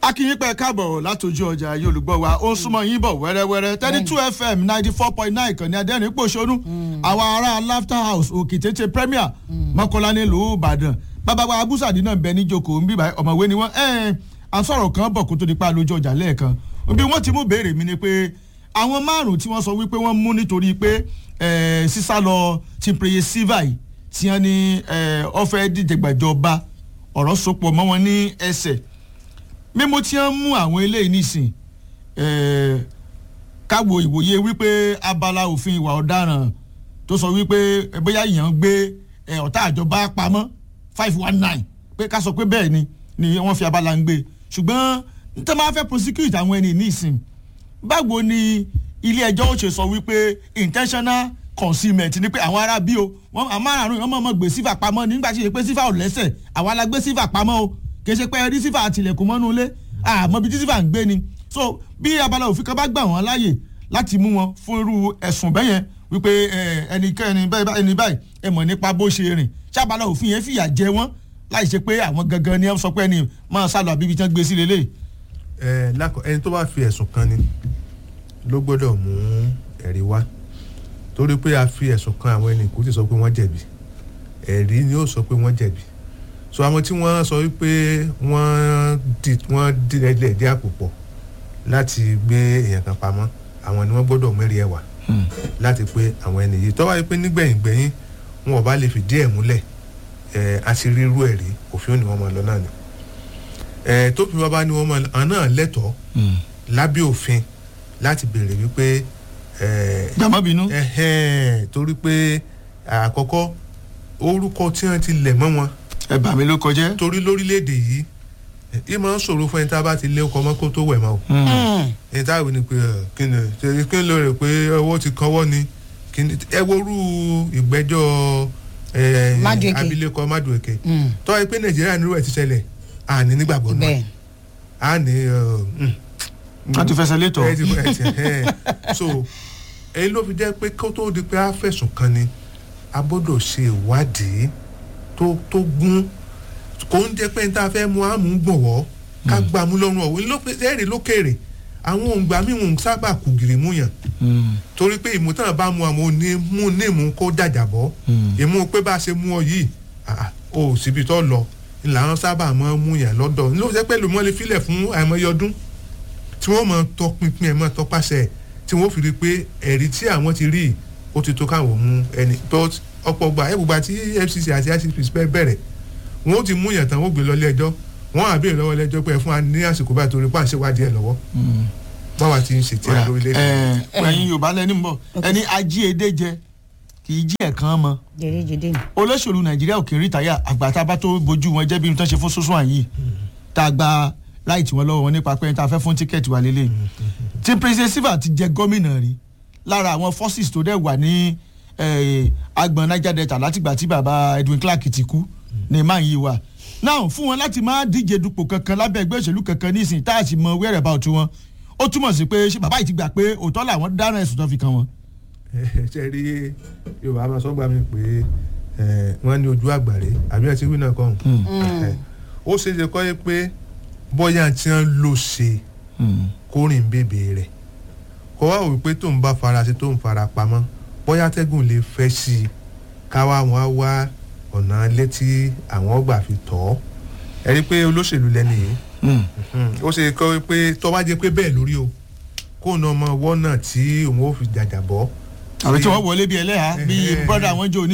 akínyìn pẹ káàbọ̀ látòjú ọjà yìí olùgbọ́ wa ó ń súnmọ́ yín bọ̀ wẹ́rẹ́wẹ́rẹ́ thirty two fm ninety four point nine kan ní adẹ́rìn pòṣónú àwa ará laughter house òkè tètè premier mọ́kànlá nílùú ìbàdàn bàbá wa abúsàdì náà ń bẹ níjókòó ń bíbá ọ̀mọ̀wé ni wọ́n ẹ̀ à ń sọ̀rọ̀ kan bọ̀ kó tó di pa lójú ọjà lẹ́ẹ̀kan bí wọ́n ti mú béèrè mi ni pé àwọn márùn tí wọ́n sọ wípé wọ́n mú nítorí pé sísá lọ ti pèyè síva yìí tí wọ́n ní ọ̀fẹ́ dìjẹgbàjọba ọ̀rọ̀ sopọ̀ mọ́ wọn ní ẹsẹ̀ mímú tí wọ́n mú àwọn eléyìí nísìn káwo ìwòye wípé abala òfin ìwà ọ̀daràn tó sọ wípé bóyá èèyàn gbé ọ̀tá àjọba pamọ́ five one nine pé ká sọ pé bẹ́ẹ̀ ni ni wọ́n fi abala ń gbé ṣùgbọ́n nítorí máa fẹ́ prosecute àwọn ẹni nísìn báwo ni ilé ẹjọ́ ó ṣe sọ wípé intentional concealment ni pé àwọn ará bí o wọn àmárùn wọn mọ̀ mọ̀ gbé sífà pamọ́ nígbà tí ṣe pé sífà ò lẹ́sẹ̀ àwa la gbé sífà pamọ́ o kì í ṣe pé ẹ rí sífà àtìlẹ̀kùn mọ́nú ilé àmọ́ ibi tí sífà ń gbé ni so bí abala òfin kan bá gbà wọ́n láàyè láti mú wọn fún irú ẹ̀sùn bẹ́yẹn wípé ẹnikẹ́ni ẹni báyìí ẹ mọ̀ nípa bó ṣe rìn ṣábàlá òfin yẹn fìyà jẹ wọ́n láì ṣe pé àwọn gangan ni ẹ sọ pé ẹni máa sálọ àbíbi tí wọ́n gbé sí lélẹ̀. ẹ lákọ ẹni tó bá fi ẹ̀sùn kan ni ló gbọ́dọ̀ mú ẹ̀rí wá torí pé a fi ẹ̀sùn kan àwọn ẹni kò tí sọ pé wọ́n jẹ̀bi ẹ̀rí ni ó sọ pé wọ́n jẹ̀bi so àwọn tí wọ́n sọ wípé wọ́n di wọ́n di ẹlẹ́ dí àpò pọ̀ láti gbé èèyàn kan pamọ́ àwọn ni wọ́n gbọ́dọ̀ mẹ́rin ẹ̀wà láti pé àwọn ẹni yìí tọ́wá yìí pé nígbẹ̀yìn gbẹ̀yìn wọn ò bá lè fìdí ẹ̀ múlẹ̀ ẹ̀ àṣírí irú ẹ̀rí òfin ni wọ́n máa lọ náà ni ẹ̀ tó fi wá bá ní wọ́n máa àwọn náà lẹ́tọ̀ọ́ lábẹ́ òfin láti béèrè wípé gbàmọ́bínú. torí pé àkọ́kọ́ orúkọ tí wọ́n ti lẹ̀ mọ́ wọn ẹ bà mí ló kọjá. torí lórílẹ̀‐èdè yìí yìí máa ń ṣòro fún ẹni tá a bá ti lé ọkọ̀ mọ́ kó tó wẹ̀ mọ́ o. ẹni tá a wí ni pé kí ni kí ni ló rẹ̀ pé ọwọ́ ti kọ́wọ́ ni ẹ worú ìgbẹ́jọ́ abilékọ Madueke tọ́ ẹ pé Nàìjíríà nírú ẹ̀ ti ṣẹlẹ̀ àní nígbàgbọ́ náà àní. a ti fẹsẹ̀ létọ̀. so èyí ló fi jẹ́ pé kó tó di pé a fẹ̀sùn kan ni a gbọ́dọ̀ ṣe ìwádìí tó tó gún kò ń jẹ́ pé níta fẹ́ mú àmú gbọ̀wọ́ ká gbà mú lọ́rùn ọ̀wọ́ ẹ̀rì lókèrè àwọn òǹgbà mímú sábà kù gìrì mú yàn torí pé ìmútàn bá mu àwọn òní mú ní ìmú kó jàjàbọ́ ìmú pé bá a ṣe mú ọ yìí o síbi tó lọ làwọn sábà máa mú yàn lọ́dọ̀ ló jẹ́ pé lòmọ́ lè filẹ̀ fún àìmọye ọdún tí wọ́n máa tọpinpin ẹ̀ máa tọpasẹ̀ tí wọ́n fi rí i pé ẹ̀rí tí àwọn ti rí ó ti tó káwọn mú ẹni but ọ̀pọ̀ gbà ẹ̀ gbogbo àti FCC àti ICP bẹ̀rẹ̀ wọn ó ti mú yàn tán wọ́n gbé lọ ilé ẹjọ́ wọ́n á béèrè lọ́wọ́ ilé-ẹjọ́ pé ẹ fún wa ní àsìkò báyìí torí pàṣẹ wádìí ẹ̀ lọ́wọ́ báwa ti ń ṣe tí a lórílẹ̀ èdè. ẹyin yorùbá lẹni ń bọ ẹni ají edé jẹ kì í jí ẹ̀kan mọ. olóṣèlú nàìjíríà ò kì í rí táyà àgbàtà bá tó bójú wọn jẹ́ bí n tán ṣe fún sọ́sọ́ àyè tá a gba láìtì wọn lọ́wọ́ wọn nípa pé tá a fẹ́ fún tíkẹ́ẹ̀tì wa lélẹ̀ tí president silva ti jẹ gómìnà rí lára àwọn forces tó dẹ̀ wà ní agbọ̀n niger delta látìgbà tí baba edwin clark ti kú ní máa yí wa náà fún wọn láti máa díje dupò kankan lábẹ́ ẹgbẹ́ òṣèlú kankan nísìnyí tá a sì mọ wẹ́rẹ̀ bá òtún wọn ó túmọ̀ sí pé ṣé bàbá yìí ti gbà pé òótọ́ làwọn dáná ẹ̀sùn tó fi kan wọn. ṣe rí yorùbá máa sọ́gbà mi pé wọ́n ní ojú àgbàre àbí ẹ̀ ti wí náà kàn ó ṣe é ṣe kọ́ pé bóyá tí wọ́n lò ṣe kórìn bèbè rẹ̀ kọ́ wá wò pé tóun bá fara sí tóun fara pamọ́ bóyá tẹ́gùn lè fẹ́ sí i káwá wọn á wá ọ̀nà létí àwọn ọgbà fi tọ̀ ọ́ ẹ rí i pé olóṣèlú lẹ́nu yìí ó ṣe kọ́ pé tó bá jẹ́ pé bẹ́ẹ̀ lórí o kó na ọmọ ọwọ́ náà tí òun ó fi jàjà bọ́. àbí tí wọ́n wọlé bí ẹlẹ́yà bí bọ́dà wọn jò ní.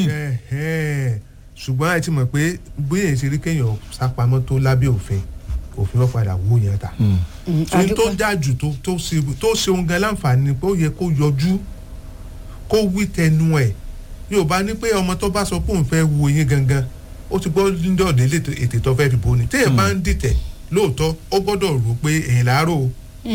ṣùgbọ́n ẹ ti mọ̀ pé bí èyí ṣe rí kéèyàn sápamọ́ tó lábẹ́ òfin òfin wọn padà wó yẹn ta. ohun tó já jù tó ṣe ohun gan láǹfààní pé ó yẹ kó yọjú kó wí tẹnu ẹ̀ yorùbá ní pé ọmọ tó bá sọ pé òun fẹ́ wo yín gangan ó ti gbọ́ nídọ̀ọ́dẹ ètè tó fẹ́ fi bò ní téèyàn bá ń dìtẹ̀ lóòótọ́ ó gbọ́dọ̀ rò pé èyàn láàárọ̀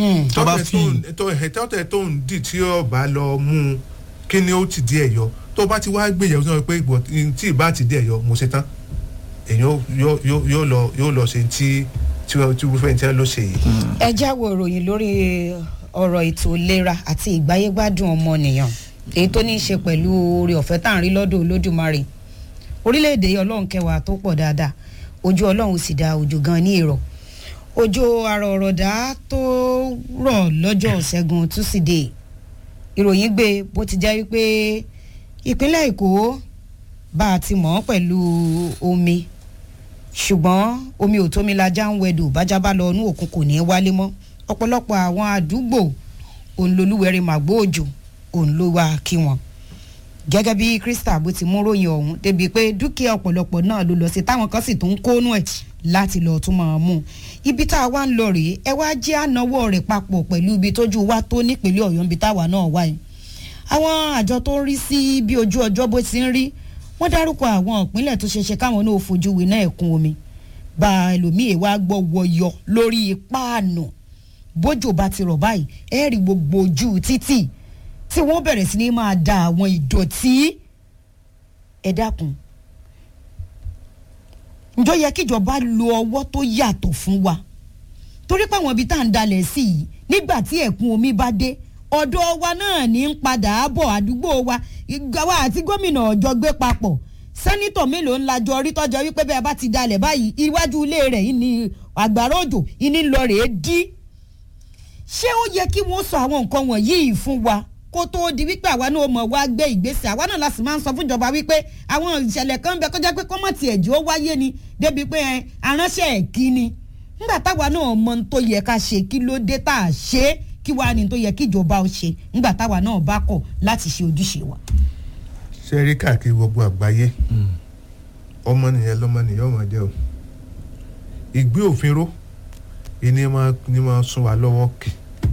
tọ́tẹ̀ tó ń dì tí ọba lọ mú un kí ni ó ti di ẹ̀ yọ tó bá ti wá gbìyànjú sọ pé tí ì bá ti di ẹ̀ yọ mo ṣe tán èyàn yóò lọ ṣe tí tí irúfẹ́ tí wọ́n lọ ṣe yìí. ẹ jáwọ́ ìròyìn lórí ọ̀rọ̀ ètò ìlera àti ìgbáyégbádùn ọmọnìyàn èyí tó ní í ṣe pẹ̀lú oore ọ̀fẹ́ tá à ń rí lọ́dọ̀ olódùmarè orílẹ̀-èdè ọlọ́run kẹwàá tó pọ̀ dáadáa ojú ọlọ́run sì dá òjò gan ní èrò òjò àrọ̀rọ̀dá tó rọ̀ lọ́jọ́ ṣẹ́gun túsídẹ̀ẹ́ ìròyìn gbé bó ti jẹ́ wípé ìpínlẹ̀ èkó bá a ti mọ̀ ọ́ pẹ̀lú omi ṣùgbọ́n omi ò tómi lajá ń wẹ̀dù bájá bá lọ inú òkun kò ní í wálé mọ́ ọ̀pọ̀lọpọ̀ àwọn àdúgbò òǹlolúwẹ̀rẹ̀ màgbó òjò òun ló wá kí wọn gẹ́gẹ́ bí krista bó ti mú ròyìn ọ̀hún débi pé dúkìá ọ̀pọ̀lọpọ̀ náà ló lọ sí táwọn kan sì tún ń kónú ẹ̀ láti lọ́ọ́ tún máa mú un ibi tá a wá ń lọ rèé ẹ wá jẹ́ ànáwó rẹ̀ papọ̀ pẹ̀lú ibi tójú wa tó nípínlẹ̀ ọ̀yọ́ ibi táwa náà wà yìí àwọn àjọ tó ń rí sí bí ojú ọjọ́ bó ti ń rí wọ́n dárúkọ àwọn ìpínlẹ̀ tó ṣeéṣe káwọn náà fojú winá ẹ̀kún omi bá ẹlòmíì wá gbọ́ wọyọ lórí páànù bójò bá ti rọ̀ báyìí ẹ rí gbogbo ojú títì tí wọ́n bẹ̀rẹ̀ sí ní máa da àwọn ìdọ̀tí ẹ dákun ǹjọ́ yẹ kíjọba lo ọwọ́ tó yàtọ̀ fún wa torí pé àwọn ibi tá à ń dalẹ̀ sí yìí nígbà tí ẹ̀kún omi bá dé ọ̀dọ̀ wa náà ní ń padà bọ̀ àdúgbò wa ìgbàwá àti gómìnà ọ̀jọ́ gbé papọ̀ sẹ́nitọ̀ mélòó ńlá jọ rí tọ́jọ́ wípé bẹ́ẹ̀ bá ti dalẹ̀ báyìí iwájú ilé rẹ̀ yìí ni àgbàrá òjò ìní lọ rèé dí ṣé ó yẹ kí wọ́n sọ àwọn nǹkan wọ̀nyí fún wa kó tóó di wípé àwa náà mọ̀ wá gbé ìgbésẹ̀ àwa náà láti máa ń sọ fún ìjọba wípé àwọn ìṣẹ̀lẹ̀ kan ń bẹ kọjá pé kọ́mọ̀tì ẹ̀jẹ̀ ó wáyé ni débi pé ẹ aránṣẹ́ ẹ̀ kí ni nígbà táwa náà mọ ohun tó yẹ ká ṣe kí ló dé tá a ṣe é kí wàá ní tó yẹ kí ìjọba ó ṣe nígbà táwa náà bá kọ̀ láti ṣe ojúṣe wa. ṣe rí káàkiri gbogbo àgbáyé ọmọnìyàn lọmọnìyàn ọmọ jẹ o ìgbé òfin ró ìní máa ní máa sún wa lọ́wọ́ kì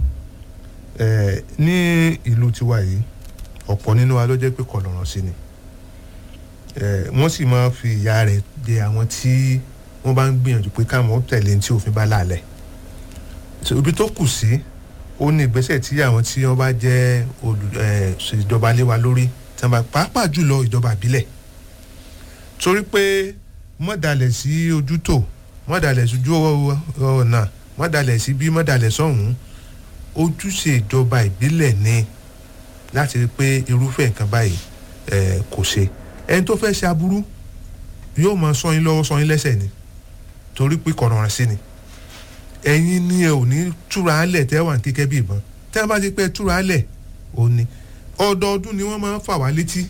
ẹ̀ ní ìlú tiwa yìí ọ̀pọ̀ nínú wa ló jẹ́ pé kọ̀lọ̀rọ̀ sí ni ẹ̀ wọ́n sì máa fi ìyà rẹ̀ jẹ àwọn tí wọ́n bá ń gbìyànjú pé káwọn tẹ̀lé ní tí òfin bá láàlẹ̀ So, ibi tó kù sí ó ní ìgbésẹ̀ tí àwọn tí wọ́n bá jẹ́ olù ẹ̀ ìjọba lé wa lórí tí wọ́n bá pàápàá jùlọ ìjọba ìbílẹ̀ torí pé mọ̀dàlẹ̀ sí ojútò mọ̀dàlẹ̀ sójú ọ̀nà mọ̀dàlẹ̀ sí bí mọ̀dàlẹ̀ sọ̀hún ojúṣe ìjọba ìbílẹ̀ ni láti rí pé irúfẹ́ nǹkan báyìí ẹ̀ kò ṣe ẹni tó fẹ́ ṣe aburú yóò máa sọ yín lọ́wọ́ sọ yín lẹ́sẹ̀ ni torí pé kọ̀rọ̀ràn sí ni ẹ̀yin ni ẹ ò ní túra álẹ̀ tẹ́ wà ní kíkẹ́ bí ìbọn tẹ́ bá ti pẹ́ túra álẹ̀ ò ní ọdọọdún ni wọ́n máa ń fà wá létí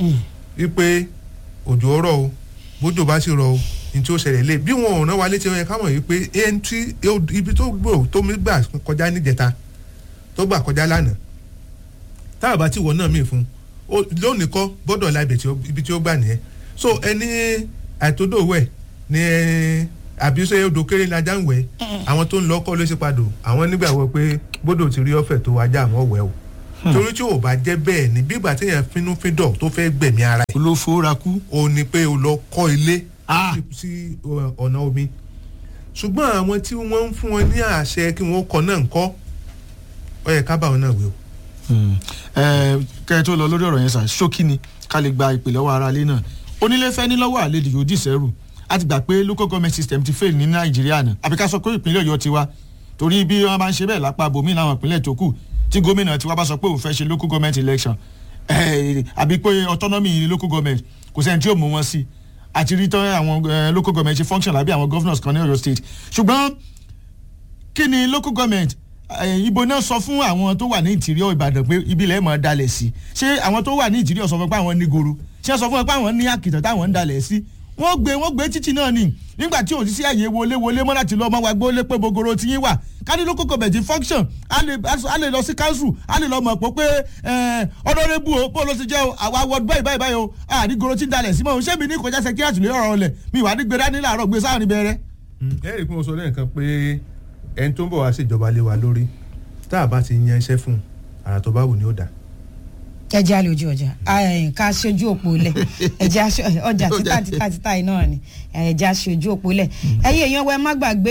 wípé òjò ọ̀rọ̀ o bójò bá sì rọ o ní tí ó ṣẹlẹ̀ lé bí wọn ò rán wa létí ó yẹ ká mọ̀ wípé ẹni tí ibi tó gbò tó mi gbà kọjá níjẹta tó gbà kọjá lánàá tá a bá ti wọ̀ náà mí fún lónìí kọ́ gbọ́dọ̀ la ibi tí ó gbà nìyẹn so ẹni àìtódòwẹ̀ ni àbí ṣe odò kéré lajá ń wẹ̀ àwọn tó ń lọ kọ́ ló ṣe padò àwọn nígbàgbọ́ pé gbọ́dọ̀ ti rí ọ̀fẹ́ tó wájà àwọn wẹ̀ o torí tí ò bá jẹ́ bẹ́ẹ̀ ni bígbà téèyàn fínúfíndọ̀ tó fẹ́ gbẹ̀mí ara ẹ̀. olófóra kú. o ní pé o lọ kọ́ ilé sí ọ̀nà omi ṣùgbọ́n àwọn tí wọ́n ń fún wọn ní àṣẹ kí wọ́n kọ́ náà ń kọ́ ọ yẹ ká bá wọn náà wí o. kẹ́ ẹ tó lọ lórí ọ̀rọ̀ yẹn sà ṣókí ni ká lè gba ìpè lọ́wọ́ ara lé náà onílé fẹ́ ní lọ́wọ́ àlejò yóò dìsẹ́rù a ti gbà pé local government system ti fail ní nàìjíríà náà àbí ká sọ pé ìpínlẹ̀ ọ̀yọ́ ti wá torí bí wọ́n bá ń ṣe bẹ́ẹ̀ lápá bòmí láwọn ìpínlẹ̀ tó kù tí gómìnà tiwa bá sọ pé òun fẹ́ ṣe local government election àbí pé autonomy local government kò sẹ́ni tí yóò mú wọn sí àti rí tán àwọn local government ṣe function lábẹ́ àwọn governors kan ní ọ̀yọ́ state ṣùgbọ́n kí ni local government ibo náà sọ fún àwọn tó wà ní ìtìríọ̀ ìbàdàn pé ibi ilẹ̀ mọ̀ dalẹ̀ sí ṣé àwọn tó wà ní ìtìríọ̀ sọ fún pé àwọn ní goro ṣé sọ fún pé àwọn ní àkìtàn táwọn ń dalẹ̀ sí wọ́n gbé wọ́n gbé títì náà ni nígbà tí òsì sí àyè wọlé wọlé mọ́ láti lọ ọmọ wa gbólé pé bogoro ti yín wà káni ló kókò bẹ̀jì function a lè lọ sí council a lè lọ mọ̀ pé pé ọ̀dọ́rẹ́bù o bó ló ti jẹ́ o àwa wọ́ọ̀dù báyìí báyìí báyìí o àní goro ti ń dalẹ̀ sí mọ́ o ṣé mi ní kọjá sẹ́kíyàtì lórí ọ̀rọ̀ ọ̀lẹ̀ mi wà ní gbé dání láàárọ̀ gbé sáà ní bẹ̀rẹ̀. ẹ rí i pé mo sọ lẹ́ẹ̀kan pé ẹni tó ń bọ̀ wá sí ìjọba lé wa lórí tá a bá ti yan iṣẹ́ fún àrà tó bá wù ní ó dáa ẹ jẹ́ àlè ojú ọjà ká ṣojú òpó lẹ̀ ẹ jẹ́ ọjà títà títà títà yìí náà ni ẹ jẹ́ ṣojú òpó lẹ̀ ẹ̀yin èèyàn wẹ́ má gbàgbé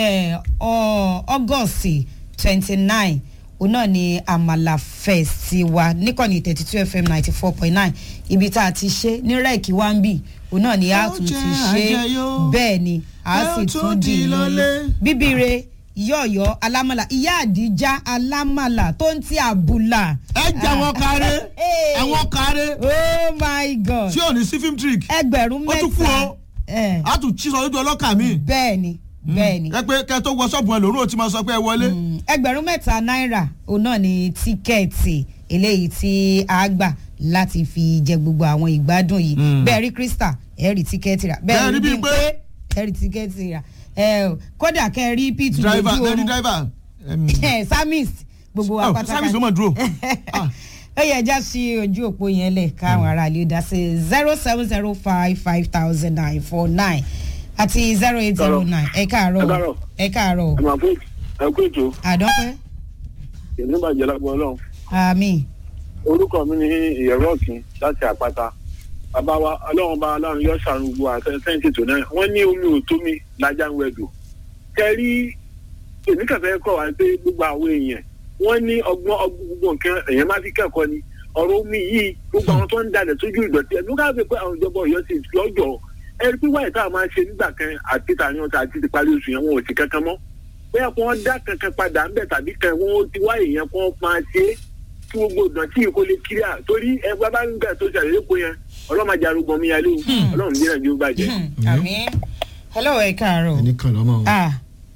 o August twenty nine òun náà ni àmàlà fest wa níkànnì thirty two fm ninety four point nine ibi tá a ti ṣe ní rẹ́ẹ̀kì wá ń bì òun náà ni a tún ti ṣe bẹ́ẹ̀ ni a sì tún di lọ́lé bíbíire yọ̀ọ̀yọ̀ alámàlà ìyá àdìjá alámàlà tó ń ti àbùlà. ẹ jẹ àwọn kárẹ àwọn kárẹ. oh my god. tí ò ní sí film trick. ẹgbẹ̀rún ó tún kú mẹ́ta. o a tún tí sọ lójú ọlọ́kà mi. bẹ́ẹ̀ ni bẹ́ẹ̀ ni ẹ pé kẹ́ tó wọ ṣọ́ọ̀bù ẹ lòrùn ò ti máa sọ pé ẹ wọlé. Mm, ẹgbẹ̀rún mẹ́ta náírà òun náà ni tíkẹ́ẹ̀tì eléyìí tí a gbà láti fi jẹ gbogbo àwọn ìgbádùn yìí Mm. bẹ́ẹ̀ rí krista ẹ rí tíkẹ́ẹ̀tì rà Bẹ́ẹ̀ rí rí Bímpé. Bímpé, ẹ rí tíkẹ́ẹ̀tì rà ẹ ò, kódà kẹ́ ẹ rí p2 driver lójú lẹ́ni oorun driver. em, ẹ samis gbogbo wa oh, pátákà service ló mọ̀ dúró. Ah. ó yẹ ẹja sí ojú òpó yẹn lẹ káwọn ará ilé dá sí zero seven zero five five thousand nine four nine àti zero eight zero nine ẹ Ẹ káàárọ̀ káàárọ̀. ẹ káàárọ̀ ẹ̀mọ̀ fún ẹ̀kú ètò àdọ́pẹ́ ìlú bàjẹ́ lágbo ọlọ́run àmì orúkọ mi ní ìyẹ̀rọ ọ̀kìn láti àpáta bàbá wa ọlọ́run bá ọlọ́run yọ sàrùn gbogbo àtẹ̀sẹ́ǹtì tó náà wọ́n ní omi ò tó mi lájà ń wẹ̀dọ̀ kẹrí èmi kẹfẹ́ kọ̀ wá pé gbogbo àwọn èèyàn wọ́n ní ọgbọ́n ọgbọ́n gbogbo nǹkan èèyàn má fi kẹ́kọ̀ọ́ ni ọ̀rọ̀ omi yìí gbogbo àwọn tó ń dalẹ̀ sójú ìdọ̀tí ẹ̀ nígbà pé àwọn ìjọba ọ̀yọ́ sì lọ́jọ́ ẹ rí pé wáyé táwọn máa ń ṣe nígbà kan àti tàyàn àti ti parí oṣù yẹn wọn ò sí kankan mọ́ bóyá kí wọ́n dá kankan padà ń bẹ̀ tàbí kan wọ́n ti wáyé yẹn kí wọ́n máa ṣe é kí gbogbo ìdọ̀tí yìí kó lè kiri à torí ẹgbẹ́ bá ń gbà tó ṣàlàyé kó yẹn ọlọ́màjà arúgbó mi yálé o ọlọ́run ní nàìjíríà bàjẹ́. àmì hello ẹ káàárọ̀ ẹni kan lọ́mọ o. ah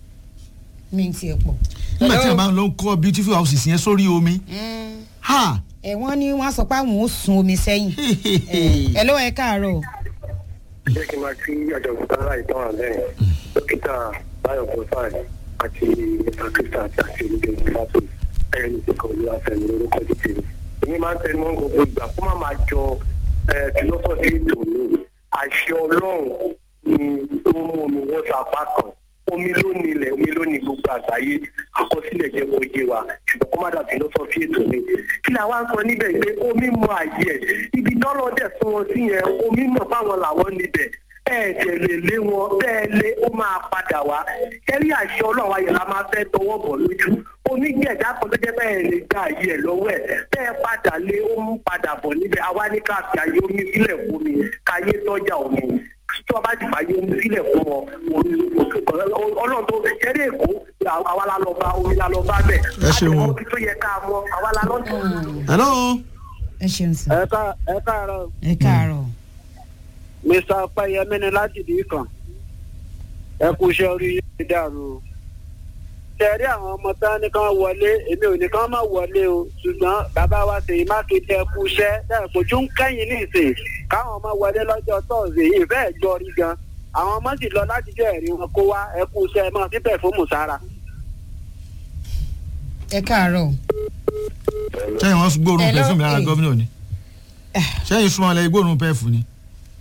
mi ti ẹ̀ pọ̀. nígbà tí a máa ń lọ kọ́ beautiful houses yẹn sórí omi. Mm, ha ẹ wọ́n ní wọ́n á sọ pé àwọn ò sun omi sẹ́yìn Eh, hello ẹ káàárọ̀ jẹ́ kí n máa kí ọ̀jọ̀gbọ́n sára ìtàn àlẹ́yìn dókítà báyọ̀ bọ́sáì àti mr krista àti àti olùdó ìfàsó ẹ̀yìn ní ìsìnkú olú àfẹ́mi lórúkọ títì mi. èmi máa ń tẹnu mọ́ gbogbo ìgbà kó má máa jọ fìlọ́sọ̀fì ètò mi àṣẹ ọlọ́run ni ó mú omi wọ́n sọ apá kan omi ló nílẹ̀ omi ló ní gbogbo àgbáyé àkọsílẹ̀ jẹ́ kó yé wa ṣùgbọ́n kó má dà fìlọ́sọ̀fì ètò mi. kí la wá ń sọ níbẹ̀ pé omi mọ àyè ẹ̀ ibi tọ́lọ́ dẹ̀ fún wọn sí yẹn omi mọ̀ fáwọn làwọn níbẹ̀ bẹ́ẹ̀ tẹ̀ lè lé wọn bẹ́ẹ̀ lé ó máa padà wá kẹ́rí àṣẹ ọlọ́run ayọ̀ la máa fẹ́ tọwọ́ bọ̀ lójú omi ní ẹ̀dá kan tó jẹ́ bẹ́ẹ̀ lè gba àyè ẹ̀ lọ́wọ́ ẹ̀ bẹ́ẹ̀ padà lé ó mú padà bọ̀ níbẹ̀ àwa ní ká fi àyè omi sílẹ̀ fún mi káyé tọ́jà omi tí wọ́n bá ti fàyè omi sílẹ̀ fún wọn omi ọlọ́run tó kẹ́rí èkó àwa la lọ bá omi la lọ bá bẹ̀ Ẹ ṣeun o. àti tó yẹ ká mọ àwa la lọ hello. ẹ ṣeun sir ẹ ká ẹ káàárọ̀ ẹ káàárọ̀ mr ọpẹyẹmí ni láti dì í kan ẹ kú iṣẹ́ orí yìí dàrú o tẹ̀rí àwọn ọmọ tán ní kán wọlé èmi ò ní kán má wọlé o ṣùgbọ́n bàbá wa Ṣèyí Mákindé ẹ kú iṣẹ́ bẹ́ẹ̀ kojú ń kẹ́yìn ní ìsìn káwọn ọmọ wọlé lọ́jọ́ tọ́sídẹ̀ẹ́ yìí bẹ́ẹ̀ jọ rí gan àwọn ọmọ sì lọ láti jẹ́ ẹ̀rí wọn kó wá ẹ kú iṣẹ́ ẹ máa síbẹ̀ fún mùsára. ẹ káàárọ̀ sẹ́yìn wọ́n gbóòórùn Hello, pẹ́fù mi lára eh. gómìnà ni. sẹ́yìn súnmọ́ lẹ́yìn gbóòórùn pẹ́fù ni.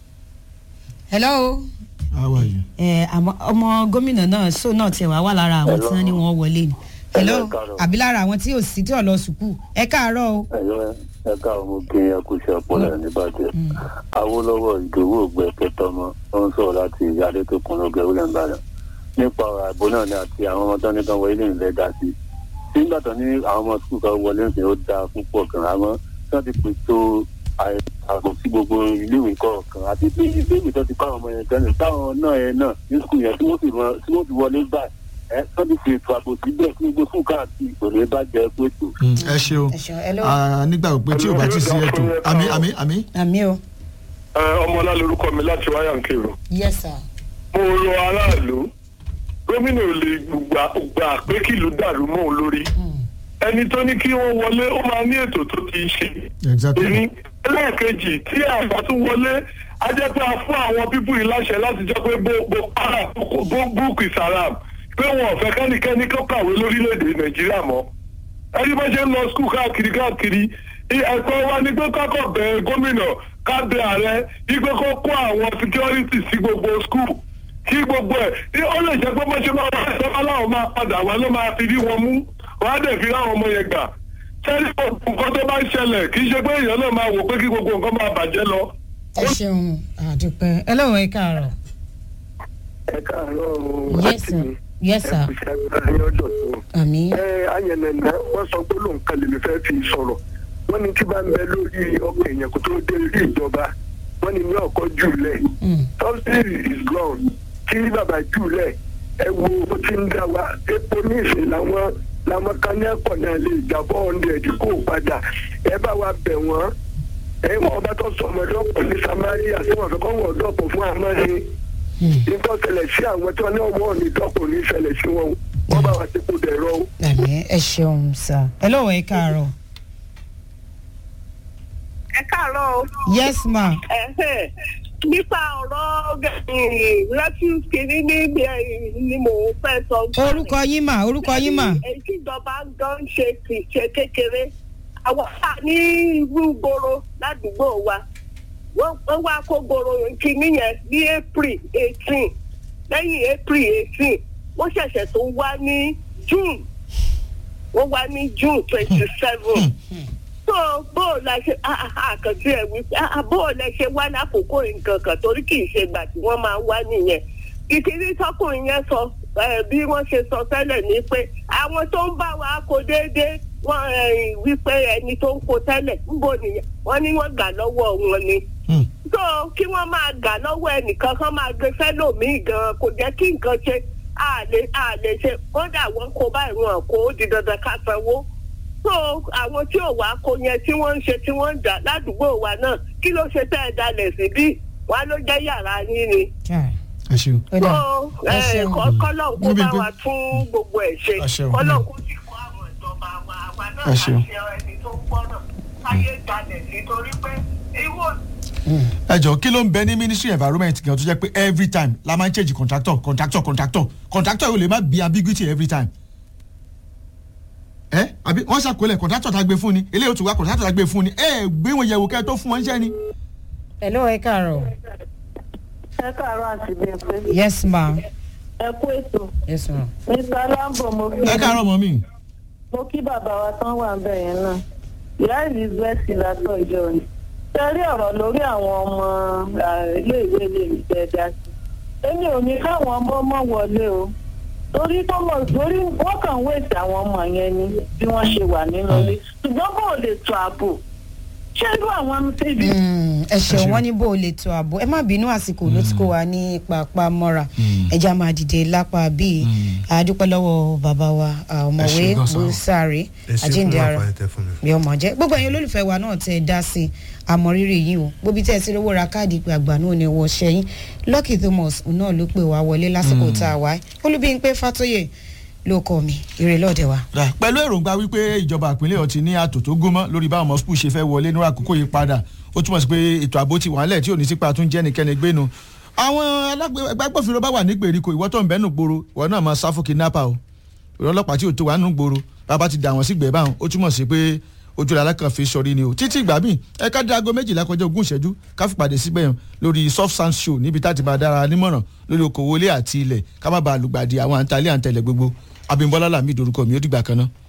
hello how are you. ẹ àmọ́ ọmọ gómìnà náà so náà tiẹ̀ wá wà lára àwọn tí wọ́n ní wọ́n wọlé ni hello Hello, ẹ káàárọ̀. àbí lára àwọn tí ò sí tí ò lọ sùkúù ẹ káàárọ̀ o ẹ̀yọ́ ẹ̀ka ọmọ kí ẹ kú iṣẹ́ ọpọlọ ẹ̀ níbàjẹ́ awolowo ìdòwò ògbẹ kẹtọmọ ó ń sọ̀rọ̀ láti adétòkun lọgẹ william badan nípa ọ̀rọ̀ àìbò náà ni àti àwọn ọmọ tó ní kan wọlé nílẹ̀ dá sí nígbà tó ní àwọn ọmọ sukùl kan wọlé ń sìn ó dáa púpọ̀ gan àmọ́ tí wọ́n ti pètò ààbò sí gbogbo iléèwé kọ̀ọ̀kan àti pé iléèwé tó ti kọ́ àwọn ọmọ yẹn tẹ́lẹ̀ táwọn náà yẹn náà ní sukùl yẹn tí wọ́n sì rán- tí wọ́n ti wọlé gbà ẹ tó ti fi ètò ààbò síbẹ̀ kí gbogbo sukùl káàkiri kò ní bàjẹ́ pètò Mm, ẹ ṣeun ẹ ṣeun hello Ah, nígbà pé tí o bá ti sí ètò àmì àmì àmì. àmì o ọmọlá lorúkọ mi láti wáyà ń kírun yes sir mo rọ aráàlú gómìnà ò lè gbà gbà pé kìlú dàrú mọ́ òun lórí ẹni tó ní kí wọ́n wọlé ó máa ní ètò tó ti ṣe exactly. èmi ẹlẹ́ẹ̀kejì tí àgbà tún wọlé á jẹ́ pé a fún àwọn pípù yìí láṣẹ láti jẹ́ pé bó bó para bó búùkù ìsàràm pé wọn ò fẹ́ kẹ́nikẹ́ni kó kàwé lórílẹ̀‐èdè nàìjíríà mọ́ ẹni bá ṣe ń lọ skul káàkiri káàkiri i- ẹ̀kọ́ wa ni pé kákọ̀ bẹ gómìnà ká bẹ ààrẹ wípé kó kó àwọn security sí gbogbo skul kí gbogbo ẹ̀ ní ó lè jẹ́ pé bó ṣe máa wá ẹ̀sọ́ aláwọ̀ máa padà wá ló máa fi rí wọn mú wọ́n á dẹ̀ fi ráwọn ọmọ yẹn gbà sẹ́ni nǹkan tó bá ń ṣẹlẹ̀ kì í ṣe pé èèyàn náà máa wò pé kí gbogbo nǹkan máa bàjẹ́ lọ. ẹ ṣeun àdúpẹ́ hello ẹ káàárọ̀ ẹ káàárọ̀ yes sir yes sir ní ọjọ́ tó. àmì ẹ ayẹnẹnẹ wọn sọ pé lóun kan lèmi fẹ́ fi sọ̀rọ̀ wọ́n ní tí bá ń bẹ lórí ọkọ̀ èèyàn kó tó dé rí ìjọba wọ́n ní ní ọkọ̀ jùlẹ̀ Mm. subsidy is gone kí bàbá jùlẹ̀ ẹ wo bó ti ń dá wa epo ní ìsìn làwọn làwọn kan ní ẹ̀kọ́ náà lè jà four hundred kó o padà ẹ bá wa bẹ̀ wọ́n ẹ wọ́n ọba tó sọ ọmọ ọdọ́pọ̀ ní samaria tí wọ́n fẹ́ kọ́ wọ́n ọdọ́pọ̀ fún àmọ́ ni nígbà ṣẹlẹ̀ sí àwọn tí wọ́n ní ọmọ òní dọ́kùn ní ṣẹlẹ̀ sí wọn wọ́n bá wa ti kú dẹ̀rọ o. àmì ẹ ṣeun sá ẹ lọ́wọ́ ẹ káàárọ̀ ẹ káàárọ̀ o. yes ma Ẹ̀hẹ̀, nípa ọ̀rọ̀ refuse kìíní níbi ni mò ń fẹ́ sọ. orúkọ yín mà orúkọ yín mà èyí tí ìjọba ń gan ṣe kì í ṣe kékeré àwọn wà ní irú gbòòrò ládùúgbò wa wọ́n wọ́n wá kó gbòòrò kìíní yẹn ní april eighteen lẹ́yìn april eighteen wọ́n ṣẹ̀ṣẹ̀ tó wá ní june wọ́n wá ní june twenty seven so bó o la ṣe àkàntì ẹ̀ wí ah, bó o la ṣe wá lákòókò nǹkan kan torí kì í ṣe ìgbà tí wọ́n máa wá nìyẹn ìkíní tọkùnrin yẹn sọ eh, bí wọ́n ṣe sọ tẹ́lẹ̀ ni pé àwọn tó ń bá wa kó déédéé wọ́n eh, wípé ẹni tó ń kó tẹ́lẹ̀ ńbo nìyẹn wọ́n ní wọ́n gbà lọ́wọ́ wọn ni Hmm. so kí wọ́n máa gà lọ́wọ́ ẹnìkan kan máa gbé fẹ́lòmíì gan kò jẹ́ kí nǹkan ṣe àlè àlè ṣe kódà wọ́n kó báyìí wọn kó ó di dandan ká sanwó so àwọn tí ò wá kó yẹn tí wọ́n ń ṣe tí wọ́n ń dà ládùúgbò wa náà kí ló ṣe tẹ́ ẹ dalẹ̀ síbí wọn ló jẹ́ yàrá yín ni ẹ ṣeun. ó dà so ẹ ṣeun. kọ́lọ̀ kó Níbi bá pé- wa tún gbogbo ẹ̀ ṣe Ẹ ṣeun. kọ́lọ̀ kó sì kó àwọn ìjọba wa àwa náà Ẹ ṣeun. láti ẹni tó gbọ́dọ̀ káyé dalẹ̀ nítorí pé irú ẹ jọ kí ló ń bẹ ní ministry environment gan tó jẹ pé every time la máa ń change contractor contractor contractor contractor yóò lè má bí ambiguity every time. ẹ àbí wọn ṣàkólẹ contractor tá a gbé fún ni eléyìí ó tún wá contractor tá a gbé fún ni ẹ gbé wọn yẹ̀wò kẹ́ ẹ tó fún wọn iṣẹ́ ni. ẹ lọ́wọ́ ẹ káàárọ̀ ẹ káàárọ̀ àti bẹ́ẹ̀ yes ma ẹ kú ètò yes ma mr lambo mo kí ẹ káàárọ̀ mọ́ mi. mo kí bàbá wa tán wà ń bẹ̀ yẹn náà ìyá elizabeth látọ̀ ìjọ ni tẹ́rí ọ̀rọ̀ lórí àwọn ọmọ ah, iléèwé lè rí dáadáa sí èmi ò ní káwọn ọmọ mọ̀ wọlé o torí tọmọ torí wọ́n kàn wéèsì àwọn ọmọ yẹn ni bí wọ́n ṣe wà nínú ilé ṣùgbọ́n bó o lè tó ààbò ṣé irú àwọn tv Mm, ẹ ṣeun ṣeun. wọn ní bó o lè tó ààbò ẹ má bínú àsìkò ló ti kó wa ní pàápàá mọ́ra ẹja máa dìde lápá bíi àdúpẹ́ lọ́wọ́ bàbá wa ah, ọ̀mọ̀wé ṣeun gan sir. busari ẹ ṣe fún àjíǹde ara àǹfààní tẹ fún mi. bí ọmọ jẹ gbogbo ẹ̀yin olólùfẹ́ wa náà tẹ ẹ dá sí i àmọrírì yìí o gbóbi tẹ ẹ sí lówó ra káàdì ìpè àgbà náà ni wọ́n ṣẹ́yìn lucky thomas náà ló pè wá wọlé lásìkò tá a wá olúbíyìnpé fatoyè ló kọ mi ire lọ́ọ̀dẹ̀ wa. Rà, pẹ̀lú èròǹgbà wípé ìjọba ìpínlẹ̀ ọ̀tí ní àtò tó gúnmọ́ lórí báwọn ọmọ skul ṣe fẹ́ wọlé ní àkókò yìí padà ó túmọ̀ sí pé ètò ààbò ti wà nílẹ̀ tí ò ní sípa tún jẹ́ nìkẹ́ni gbénu. àwọn alágbè- agbábọ́fìnró bá wà ní gbèríko ìwọ́ tó ń bẹ́nu gbòòrò ìwọ náà máa sáfù kidnapper o ìwọ ọlọ́pàá tí ò tó wà nínú gbòòrò bàbá ti dà wọ́n sí gbẹ̀ẹ́ báwọn ó túmọ̀ sí pé ojú la alákàn fi sọrí ni o títí ìgbà míì ẹ ká dé aago méjìlá kọjá ogún ìṣẹ́jú ká fi pàdé síbẹ̀ yẹn lórí soft sound show níbi tá a ti máa dára nímọ̀ràn lórí okòwò ilé àti ilẹ̀ ká má bàa lùgbàdì àwọn àǹtalẹ̀ àǹtẹ̀lẹ̀ gbogbo abimbola lami dorúkọ mi ó dìgbà kan náà.